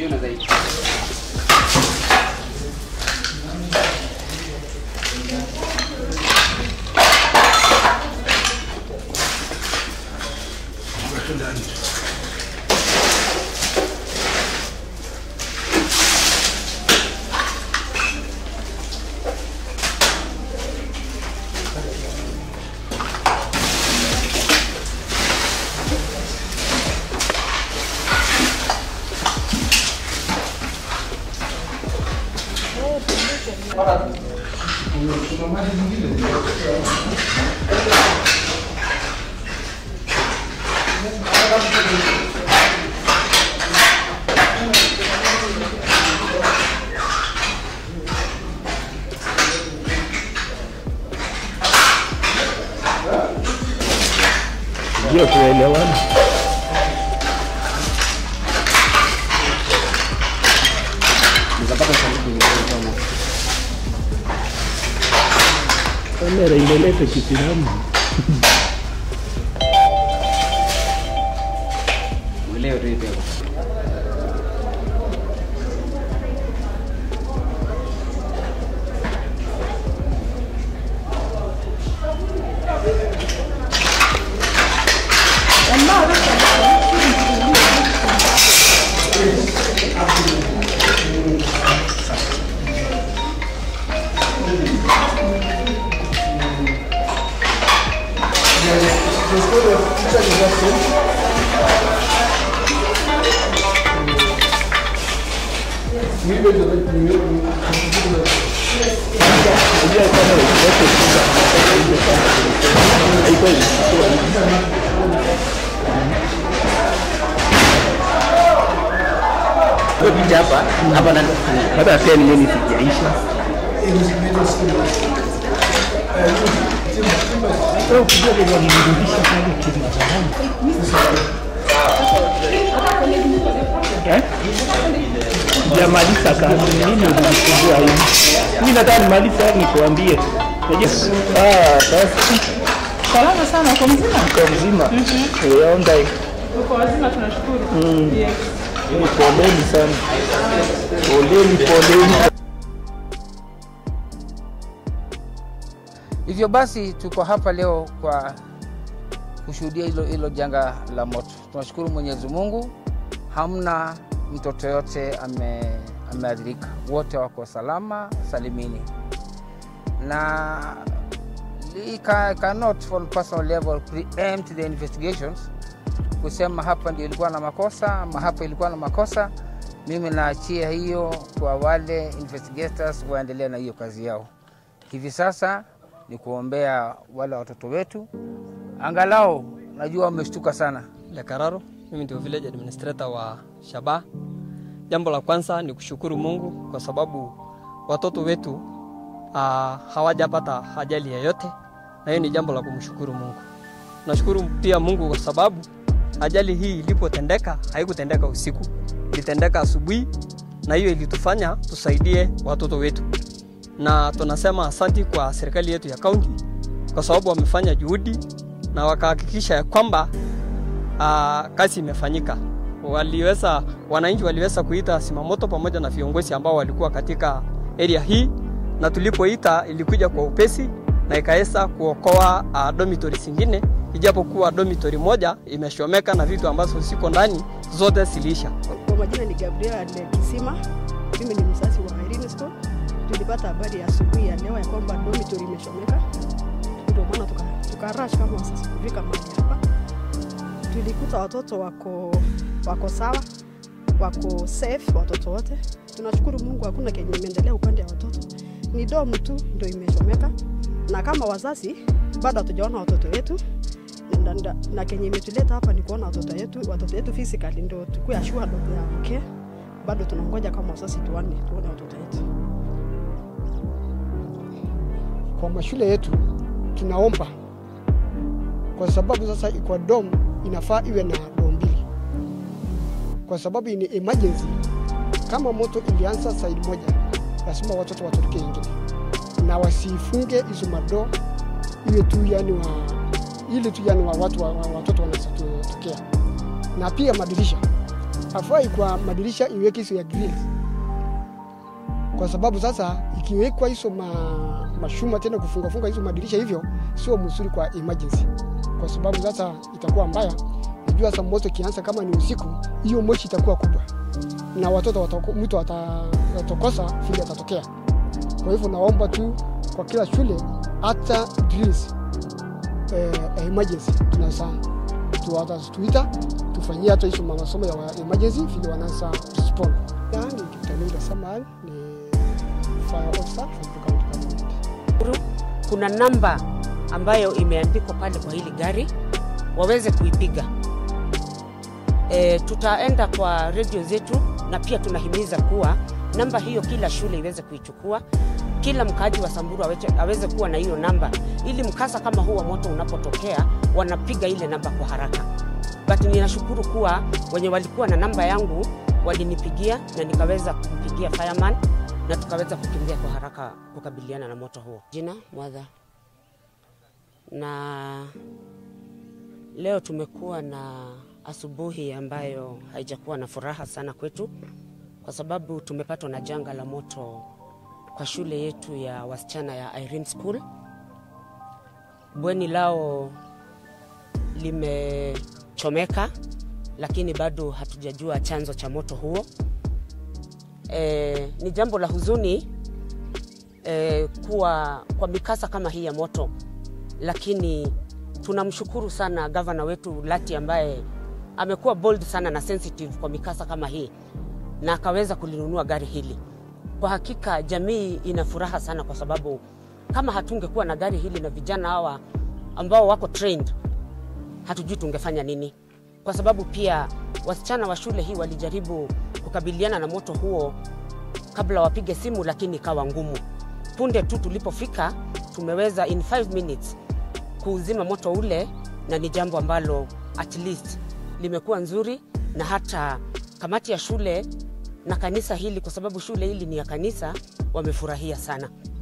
Utaiona zaidi. Ndio tunaelewana. Kamera inaleta kisiramu. Uelewe tu hivyo. Unajua kama ukiweka shida haiko hivi. Kwa picha hapa, hapa na Hata 10 minutes ijaisha. Sasa ukijua vile walirudisha pale Kilimanjaro. Eh? Sijamaliza kazi, mimi ulinisumbua hivi. Mimi nataka nimalize hadi nikuambie. Unajua? Ah, basi Salama sana, uko mzima? kwa mzima. Eh, onda Uko wazima, tunashukuru. Yes. Ni poleni sana. Poleni, poleni. Hivyo basi tuko hapa leo kwa kushuhudia hilo hilo janga la moto. Tunashukuru Mwenyezi Mungu, hamna mtoto yote ame, ameathirika, wote wako salama salimini, na we ca- cannot on personal level preempt the investigations kusema hapa ndio ilikuwa na makosa ama hapa ilikuwa na makosa. Mimi naachia hiyo kwa wale investigators waendelee na hiyo kazi yao. Hivi sasa ni kuombea wale watoto wetu, angalau najua wameshtuka sana. Lekararo, mimi ndio village administrator wa Shaba. Jambo la kwanza ni kushukuru Mungu kwa sababu watoto wetu uh, hawajapata ajali yoyote, na hiyo ni jambo la kumshukuru Mungu. Nashukuru pia Mungu kwa sababu ajali hii ilipotendeka haikutendeka usiku, ilitendeka asubuhi, na hiyo ilitufanya tusaidie watoto wetu, na tunasema asanti kwa serikali yetu ya kaunti kwa sababu wamefanya juhudi na wakahakikisha ya kwamba uh, kazi imefanyika. Waliweza, wananchi waliweza kuita simamoto pamoja na viongozi ambao walikuwa katika area hii, na tulipoita ilikuja kwa upesi na ikaweza kuokoa uh, dormitory zingine, ijapokuwa dormitory moja imeshomeka na vitu ambazo ziko ndani zote ziliisha. Kwa majina ni Gabriela Kisima, mimi ni mzazi wa Irene School. Tulipata habari ya asubuhi ya leo ya kwamba dormitory imechomeka, ndio maana tuka, tuka rush kama wazazi kufika mahali hapa. Tulikuta watoto wako wako sawa, wako safe, watoto wote. Tunashukuru Mungu, hakuna kenye imeendelea upande wa watoto, ni domu tu ndio imechomeka, na kama wazazi bado hatujaona watoto wetu na, na, na kenye imetuleta hapa ni kuona watoto wetu watoto wetu physically ndio tukue assured of their care. Bado tunangoja kama wazazi tuone tuone watoto wetu. kwa mashule yetu tunaomba, kwa sababu sasa kwa dom inafaa iwe na dom mbili, kwa sababu ni emergency. Kama moto ilianza side moja, lazima watoto watoroke ingine, na wasifunge hizo madoo, iwe tu yani wa ili tu yani wa watu wa, wa, watoto wanaweza kutokea, na pia madirisha afai kwa madirisha iweke hizo ya grills, kwa sababu sasa ikiwekwa hizo ma, mashuma tena kufungafunga hizo madirisha hivyo sio mzuri kwa emergency, kwa sababu sasa itakuwa mbaya. Najua sasa moto kianza kama ni usiku, hiyo moshi itakuwa kubwa na watoto watako, mtu ata- atakosa vile atatokea. Kwa hivyo naomba tu kwa kila shule hata drills eh, emergency tunaweza tuwata tuita tufanyie hata hizo masomo ya wa- emergency vile wanaweza respond. Yani Kiptalinga Samuel ni fire officer from the county government. kuna namba ambayo imeandikwa pale kwa hili gari waweze kuipiga. E, tutaenda kwa redio zetu na pia tunahimiza kuwa namba hiyo kila shule iweze kuichukua, kila mkaaji wa Samburu aweze, aweze kuwa na hiyo namba, ili mkasa kama huu wa moto unapotokea wanapiga ile namba kwa haraka. But ninashukuru kuwa wenye walikuwa na namba yangu walinipigia na nikaweza kumpigia fireman na tukaweza kukimbia kwa haraka kukabiliana na moto huo. Jina Mwadha, na leo tumekuwa na asubuhi ambayo haijakuwa na furaha sana kwetu, kwa sababu tumepatwa na janga la moto kwa shule yetu ya wasichana ya Irene School. Bweni lao limechomeka, lakini bado hatujajua chanzo cha moto huo. E, ni jambo la huzuni e, kuwa kwa mikasa kama hii ya moto, lakini tunamshukuru sana gavana wetu Lati ambaye amekuwa bold sana na sensitive kwa mikasa kama hii na akaweza kulinunua gari hili. Kwa hakika jamii ina furaha sana, kwa sababu kama hatungekuwa na gari hili na vijana hawa ambao wako trained, hatujui tungefanya nini, kwa sababu pia wasichana wa shule hii walijaribu kukabiliana na moto huo kabla wapige simu, lakini ikawa ngumu. Punde tu tulipofika, tumeweza in 5 minutes kuuzima moto ule, na ni jambo ambalo at least limekuwa nzuri, na hata kamati ya shule na kanisa hili, kwa sababu shule hili ni ya kanisa, wamefurahia sana.